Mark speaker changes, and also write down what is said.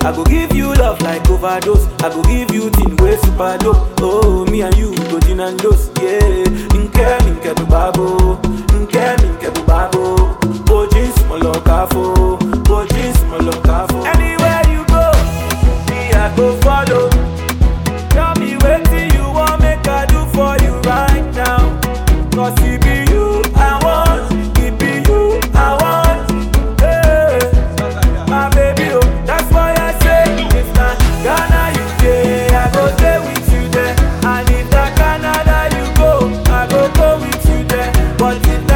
Speaker 1: I go give you love like overdose. I go give you thing way super dope. Oh, me and you go gin and dose. Yeah, nke mi nke bu babo, nke mi nke bu babo. Bojin small kafo, bojin small kafo. Anywhere you go, me I go follow. Tell me wetin you want make I do for you right now. Cause it be you I want, it be you I want. Hey, my baby, oh, that's why I say if na Ghana you dey, I go stay with you there. And if na Canada you go, I go go with you there. But if